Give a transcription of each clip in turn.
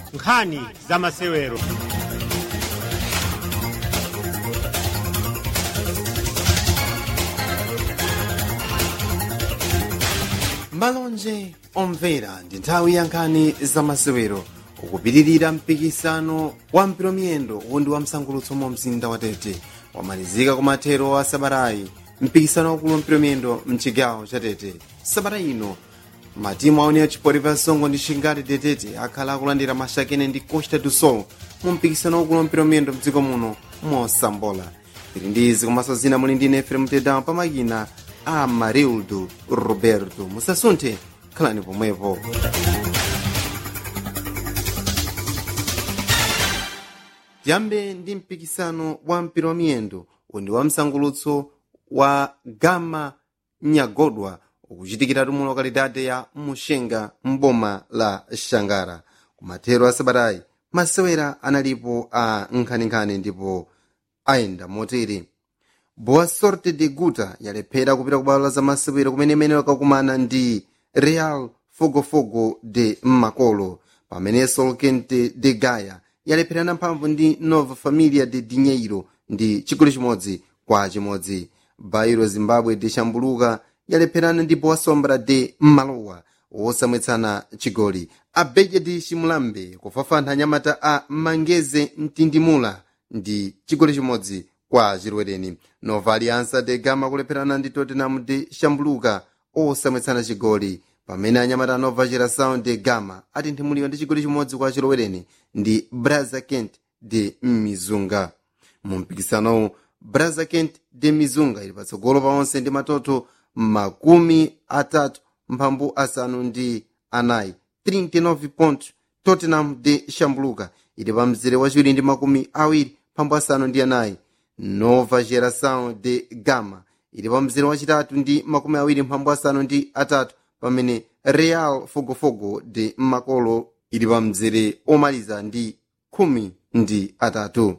nkhani za masewero malonje omvera ndi nthawi ya nkhani za masewero ukupitirira mpikisano wa mpiromiyendo undi wa msangulutso mu mzinda wa tete wamalizika kumathero a sabatayi mpikisano wakulu wa mpiromiyendo mchigawo cha tete sabata ino matimu aone achipori pa songo ndi shingati tetete akhala akulandira mashakene ndi costa do sol mu mpikisano wakulu wa mpiromiyendo mdziko muno mosambola tili ndi izi komanso zina muli ndi nefere mtedawo pamakina a marildo roberto musasunthe khalani pomwepo tiyambe ndi mpikisano wa mpira wa miyendo undi wa msangulutso wa gama nyagodwa ukuchitikira tumu lokalidade ya mushenga mboma la shangara kumathero a sabatayi masewera analipo a nkhaninkhani ndipo ayenda motere boa sorte de guta yalephera kupita ku bwalo la masewero kumene imene wakakumana ndi real fogofogo de makolo pamene solkente de gaya yalepherana mphamvu ndi nova familia de dinheiro ndi chigoli chimodzi kwa chimodzi bairo zimbabwe de chambuluka yalepherana ndi boa sombra de malowa wosamwetsana chigoli abeja de chimulambe kufafantha nyamata a mangeze mtindimula ndi chigoli chimodzi kwa chirwereni nova aliansa de gama kulepherana ndi tottenham de chambuluka osamwetsana chigoli pamene anyamata anova chirasound de gama atinthimuliwa ndi chigoli chimodzi kwa chilowereni ndi braza kent de mizunga mu mpikisanowu braza kent de mizunga ili patsogolo pa onse ndi matoto makumi atatu mphambu asanu ndi anayi 39 point tottenham de chambuluka ili pa mzere wachiwiri ndi makumi awiri mphambu asanu ndi anayi nova geração de gama ili pa mzere wachitatu ndi makumi awiri mphambu asanu ndi atatu pamene real fogofogo de makolo ili pa mzere omaliza ndi khumi ndi atatu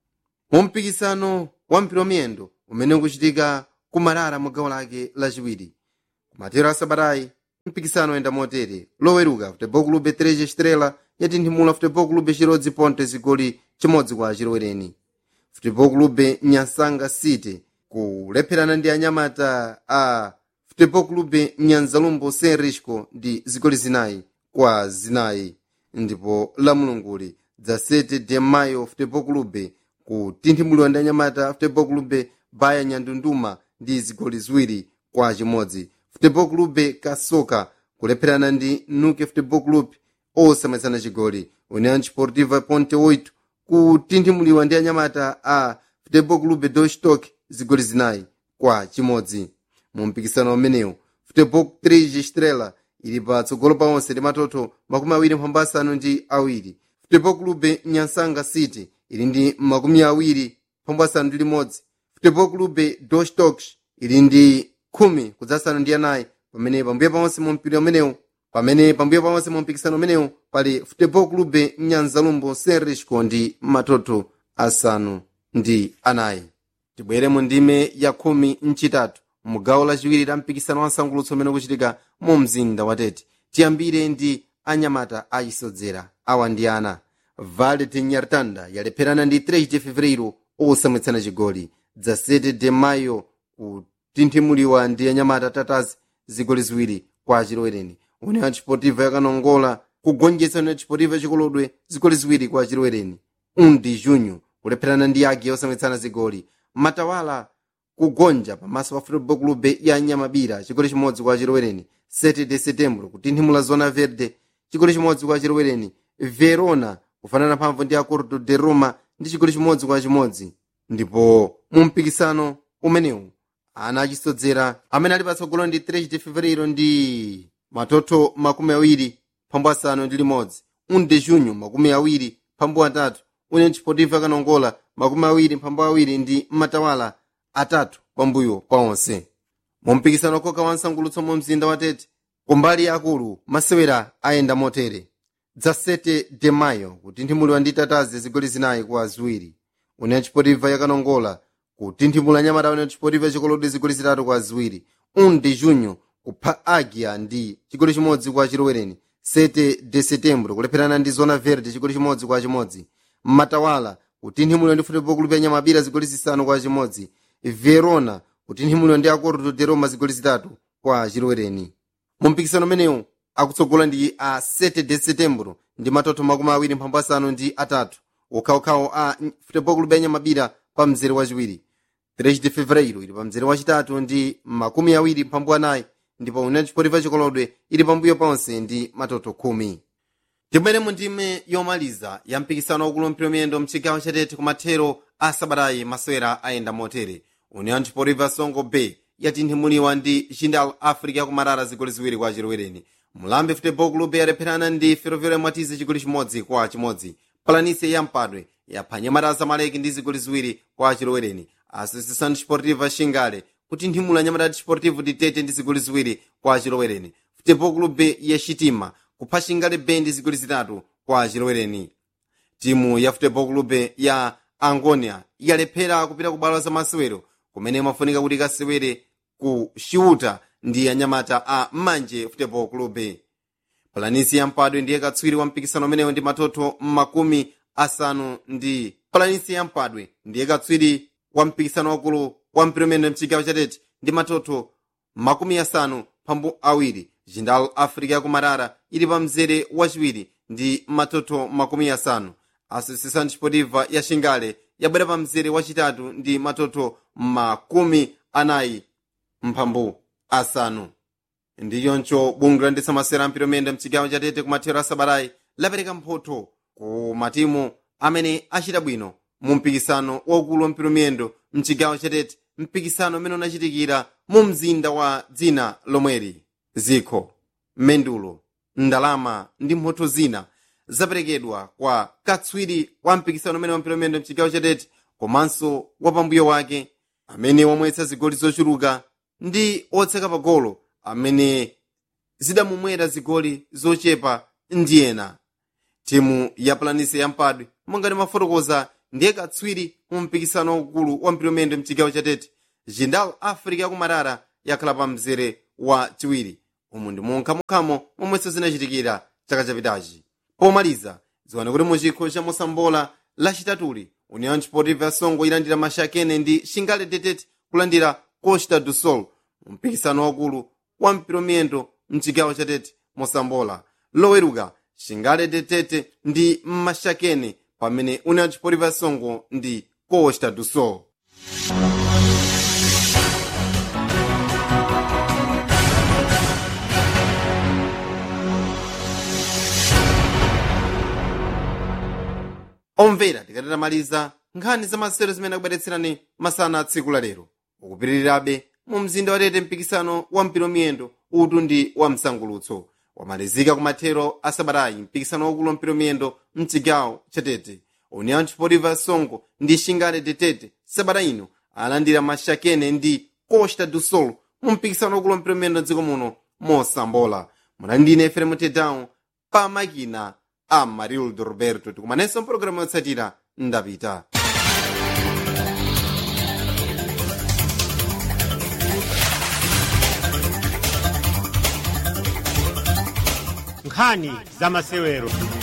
mu mpikisano wa mpiromiyendo umene ukuchitika kumarara mu gawo lake lachiwiri kumatero a sabatayi mpikisano oyenda motere loweruka futebol clube 3 estrela yatinthimula futebol clube chirodzi ponte zigoli chimodzi kwa chilowereni futebol clube nyansanga city kulepherana ndi anyamata a futebol clube nyanzalumbo senrisco ndi zigoli zinayi kwa zinayi ndipo la mulunguli dza 7 de mayo futebol clube kutinthimuliwa ndi anyamata futebol clube baya nyandunduma ndi zigoli ziwiri kwa chimodzi futebol clube kasoka kulepherana ndi nuke futebol club osamwetsana chigoli união sportiva ponte 8 kutinthimuliwa ndi anyamata a futebol clube dostock zigoli zinayi kwa chimodzi mu mpikisano umenewu futebol 3 estrela ili patsogolo pa onse ndi matoto makumi awiri mphambu asanu ndi awiri futebol clube nyansanga city ili ndi makumi awiri mphambu asanu ndi limodzi futebol clube dostock ili ndi khumi kudzasanu ndi anayi pamene pambuyo paonse mu mpira umenewu pamene pambuyo paonse mu mpikisano umenewu pali futebol clube nyanzalumbo senrisco ndi matoto asanu ndi anayi tibwere mu ndime ya khumi mchitatu mu gawo lachiwiri la mpikisano wa nsangulutso umene ukuchitika mu mzinda wa tete tiyambire ndi anyamata achisodzera awa ndi ana vale de nyartanda yalepherana ndi 3 de fevereiro osamwetsana chigoli dza 7 de mayo kutinthimuliwa ndi anyamata tatazi zigoli ziwiri kwa chilowereni união desportiva yakanongola kugonjetsa união desportiva chikolodwe zigoli ziwiri kwa chilowereni 1 de junho kulepherana ndi agi osamwetsana zigoli matawala kugonja pamaso pa futebol clube ya nyamabira chigoli chimodzi kwa chilowereni 7 de setembro kutinthimula zona verde chigoli chimodzi kwa chilowereni verona kufanana mphamvu ndi acordo de roma ndi chigoli chimodzi kwa chimodzi ndipo mu mpikisano umenewu ana achisodzera amene ali patsogolo ndi 3 de fevereiro ndi matoto makumi awiri mphambu asanu ndi limodzi 1 de junho makumi awiri mphambu atatu união desportiva kanongola makumi awiri mphambu awiri ndi matawala atatu pambuyo pa onse mu mpikisano koka wa nsangulutso mu mzinda wa tete kumbali akulu masewera ayenda motere dza 7 de mayo kutinthimuliwa ndi tatazi zigoli zinayi kwa ziwiri união desportiva yakanongola kutinthimula nyamata união desportiva chikolodi zigoli zitatu kwa ziwiri 1 de junho kupha agia ndi chigoli chimodzi kwa chilowereni 7 de setembro kulepherana ndi zona verde chigoli chimodzi kwa chimodzi matawala kutinthimulira ndi futebol club ya nyamabira zigoli zisanu kwa chimodzi verona kutinthimulira ndi acordo de roma zigoli zitatu kwa chilowereni mu mpikisano umenewu akutsogola ndi a 7 de setembro ndi matoto makumi awiri mphambu asanu ndi atatu okhaokhawo a futebol club ya nyamabira pa mzere wachiwiri 3 de fevereiro ili pa mzere wachitatu ndi makumi awiri mphambu anayi ndipo union sportiva chikolodwe ili pambuyo ponse ndi matoto khumi timene mu ndime yomaliza ya mpikisano wakulu mpira miyendo mchigawo chatete kumathero a sabatayi masewera ayenda motere union sportiva songo bay yatinthimuliwa ndi jindal africa yakumarara zigoli ziwiri kwa chilowereni mulambe futebol club yalepherana ndi ferroviário mwatize chigoli chimodzi kwa chimodzi palanise yampadwe yaphwanya nyamata zamaleki ndi zigoli ziwiri kwa chilowereni associação desportiva xingale kutinthimula nyamata desportivo ditete ndi zigoli ziwiri kwa chilowereni futebol club ya xitima kupha xingale bay ndi zigoli zitatu kwa chilowereni timu ya futebol club ya angonia yalephera kupita ku bwalo za masewero kumene imafunika kuti ikasewere ku xiuta ndi anyamata a manje futebol club palanisi yampadwe ndiye katswiri wa mpikisano umenewo ndi matoto makumi asanu ndi palanisi yampadwe ndiye katswiri wa mpikisano wakulu wa mpira umene mchigawo chatete ndi matoto makumi asanu phambu awiri jindal africa yakumarara ili pa mzere wachiwiri ndi matoto makumi asanu associação desportiva ya xingale yabwera pa mzere wachitatu ndi matoto makumi anayi mphambu asanu ndi choncho bungwe loyendetsa masewera ampira umene mchigawo chatete kumathero a sabatayi lapereka mphotho ku matimu amene achita bwino mu mpikisano waukulu wampira miyendo mchigawo chatete mpikisano umene unachitikira mu mzinda wa dzina lomweri zikho mendulo ndalama ndi mphotho zina zaperekedwa kwa katswiri wa mpikisano umene wampira miyendo mchigawo chatete komanso wapambuyo wake amene wamwetsa zigoli zochuluka ndi otseka pagolo amene zidamumwera zigoli zochepa ndi ena timu ya planise yampadwe mongati mafotokoza ndiye katswiri mu mpikisano waukulu wa mpira umene mchigawo chatete jindal africa yakumarara yakhala pa mzere wa chiwiri umu ndi monkhamo momwenso zinachitikira chaka chapitachi pomaliza ziwane kuti mu chikho cha mosambola lachitatuli union sportiva songo ilandira mashakene ndi xingale detete kulandira costa do sol mu mpikisano wakulu wa mpira miyendo mchigawo chatete mosambola loweruka xingale detete ndi mashakene pamene union sportiva songo ndi costa do sol omvera tikatamaliza nkhani za masewero zimene akubweretserani masana a tsiku la lero ukupitirirabe mu mzinda watete mpikisano wa mpira miyendo utu ndi wa msangulutso wamalizika kumathero a sabatayi mpikisano wakulu wa mpira miyendo mchigawo chatete union sportiva songo ndi xingale detete sabata ino alandira mashakene ndi costa do sol mu mpikisano wakulu wa mpira miyendo dziko muno mosambola munandine efrem tedown pa makina a marildo roberto tikumanenso mpologalamu yotsatira ndapita nkhani za masewero